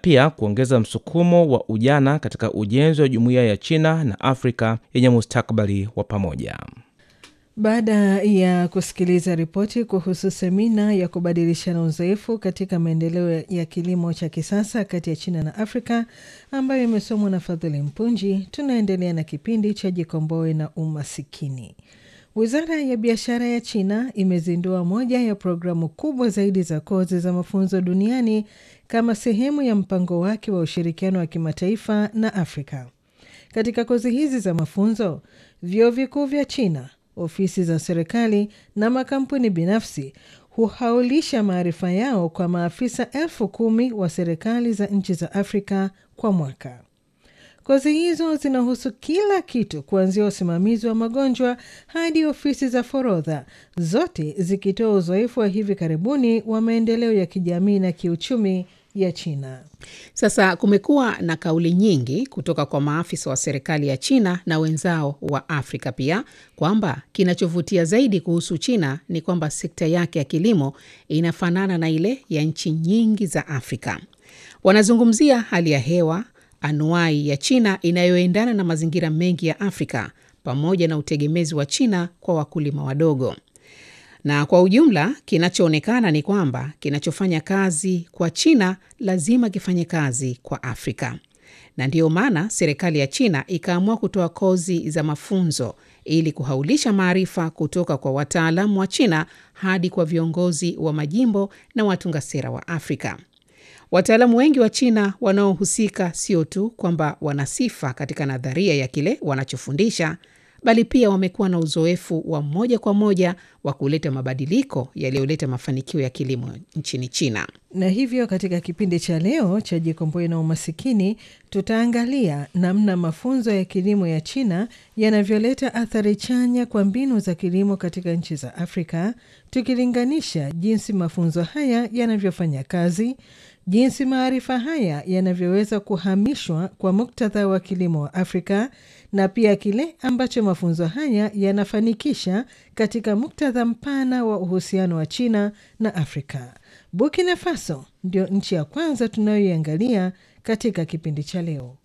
pia kuongeza msukumo wa ujana katika ujenzi wa jumuiya ya China na Afrika yenye mustakabali wa pamoja. Baada ya kusikiliza ripoti kuhusu semina ya kubadilishana uzoefu katika maendeleo ya kilimo cha kisasa kati ya China na Afrika ambayo imesomwa na Fadhili Mpunji, tunaendelea na kipindi cha Jikomboe na Umasikini. Wizara ya biashara ya China imezindua moja ya programu kubwa zaidi za kozi za mafunzo duniani kama sehemu ya mpango wake wa ushirikiano wa kimataifa na Afrika. Katika kozi hizi za mafunzo, vyuo vikuu vya China ofisi za serikali na makampuni binafsi huhaulisha maarifa yao kwa maafisa elfu kumi wa serikali za nchi za Afrika kwa mwaka. Kozi hizo zinahusu kila kitu kuanzia usimamizi wa magonjwa hadi ofisi za forodha, zote zikitoa uzoefu wa hivi karibuni wa maendeleo ya kijamii na kiuchumi ya China. Sasa kumekuwa na kauli nyingi kutoka kwa maafisa wa serikali ya China na wenzao wa Afrika pia kwamba kinachovutia zaidi kuhusu China ni kwamba sekta yake ya kilimo inafanana na ile ya nchi nyingi za Afrika. Wanazungumzia hali ya hewa anuai ya China inayoendana na mazingira mengi ya Afrika pamoja na utegemezi wa China kwa wakulima wadogo na kwa ujumla kinachoonekana ni kwamba kinachofanya kazi kwa China lazima kifanye kazi kwa Afrika, na ndiyo maana serikali ya China ikaamua kutoa kozi za mafunzo ili kuhaulisha maarifa kutoka kwa wataalamu wa China hadi kwa viongozi wa majimbo na watunga sera wa Afrika. Wataalamu wengi wa China wanaohusika sio tu kwamba wana sifa katika nadharia ya kile wanachofundisha bali pia wamekuwa na uzoefu wa moja kwa moja wa kuleta mabadiliko yaliyoleta mafanikio ya kilimo nchini China. Na hivyo katika kipindi cha leo cha Jikomboe na Umasikini, tutaangalia namna mafunzo ya kilimo ya China yanavyoleta athari chanya kwa mbinu za kilimo katika nchi za Afrika, tukilinganisha jinsi mafunzo haya yanavyofanya kazi, jinsi maarifa haya yanavyoweza kuhamishwa kwa muktadha wa kilimo wa Afrika na pia kile ambacho mafunzo haya yanafanikisha katika muktadha mpana wa uhusiano wa China na Afrika. Burkina Faso ndio nchi ya kwanza tunayoiangalia katika kipindi cha leo.